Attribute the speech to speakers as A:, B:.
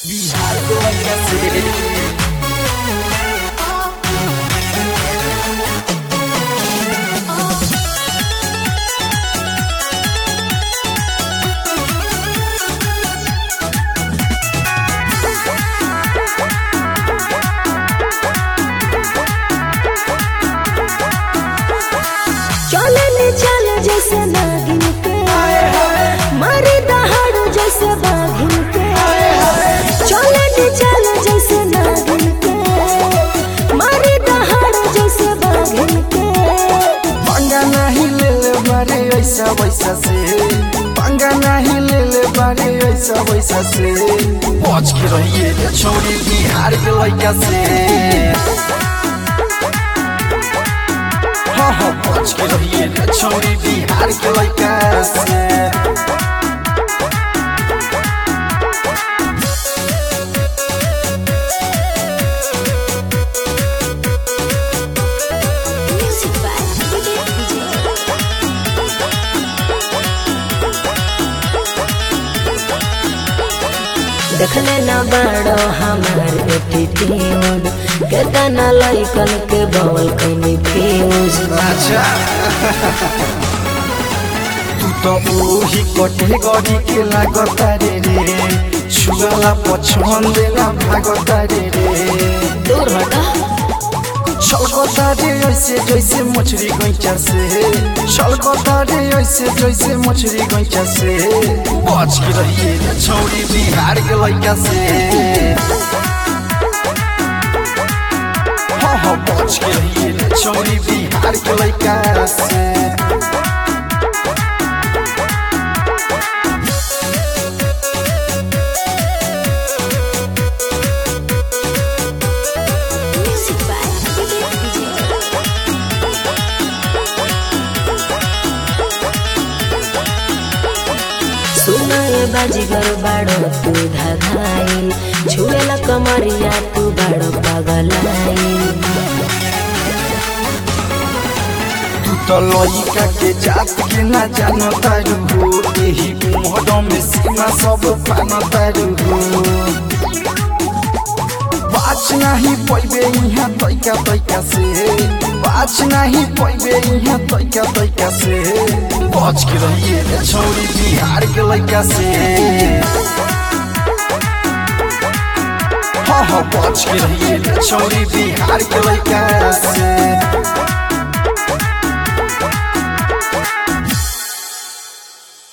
A: बिहार के लइका से
B: चले ले चल जैसे नागिन के मारे दहाड़ जैसे बाघिन के चले ले चल जैसे नागिन के मारे दहाड़ जैसे बाघिन के
A: पंगा नहीं ले ले बारे ऐसा वैसा से पंगा नहीं ले ले बारे ऐसा वैसा से बच के रहिए रे छोरी बिहार के लइका से हाँ हाँ बच के रहिए रे छोरी बिहार के लइका से
B: Music by DJ देखले न बड़ो हमार एटीट्यूड केतना लइकन के बवल कनी फ्यूज
A: अच्छा तू तो ओही कटे गड़ी के लागता रे रे छुआला पछन देला भागता रे रे
B: दूर हटा
A: छलकता रे ऐसे जैसे मछली गैचा से छलकता रे ऐसे जैसे मछली गैचा से बच के रहिए रे छौरी बिहार के लइका से हाँ हाँ बच के रहिए रे छौरी बिहार के लइका से
B: Music by DJ सुनाए बाजीगर बाड़ो तू धधाइल छुएला कमरिया तू बाड़ो पगलाइल
A: तू तो लइका के जात के ना जानता हो एही उम्र में सीमा सब पानता हो बाच नहीं पैबे यहाँ तैका तैका से बाच नहीं पैबे यहाँ तैका तैका से बच के रहिए रे छौरी बिहार के लइका से हाँ हाँ बच के रहिए रे छौरी बिहार के लइका से